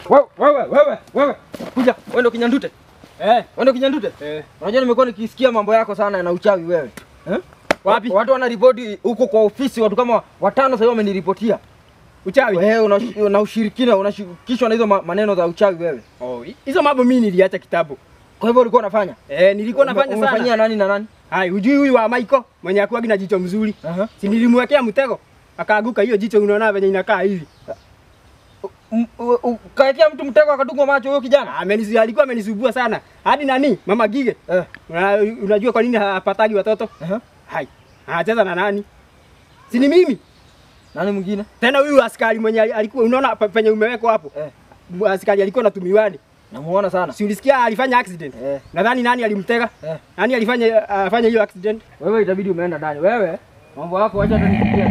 Wewe wewe wewe wewe. Kuja, wewe ndio kinyandute. Eh, Wewe ndio kinyandute. eh. Unajua nimekuwa nikisikia mambo yako sana na uchawi wewe. Eh? Wapi? Watu wanaripoti huko kwa ofisi, watu kama watano sasa hivi wameniripotia. Uchawi. Wewe una, una ushirikina, unashirikishwa na hizo ma- maneno za uchawi wewe. Oh, hizo mambo mimi niliacha kitambo. Kwa hivyo ulikuwa unafanya? Eh, nilikuwa Ume- nafanya Umefanyia sana. nani na nani? Hai, hujui huyu wa Michael mwenye akuagi na jicho mzuri. Aha. Si nilimwekea mtego. Akaanguka hiyo jicho unaona venye inakaa hivi. M- u- u- Kaekea mtu mtego akatungwa macho huyo kijana. Amenisu, alikuwa amenisumbua sana. Hadi nani? Mama Gige. Eh. Una, unajua kwa nini hapatagi watoto? Aha. Hai. Anacheza na nani? Si ni mimi. Nani mwingine? Tena huyu askari mwenye alikuwa unaona pe- penye umewekwa hapo. Eh. Askari alikuwa na tumiwani. Namuona sana. Si ulisikia alifanya accident? Eh. Nadhani nani alimtega? Eh. Nani alifanya afanye hiyo accident? Wewe itabidi umeenda ndani. Wewe mambo yako acha hata nikimbia.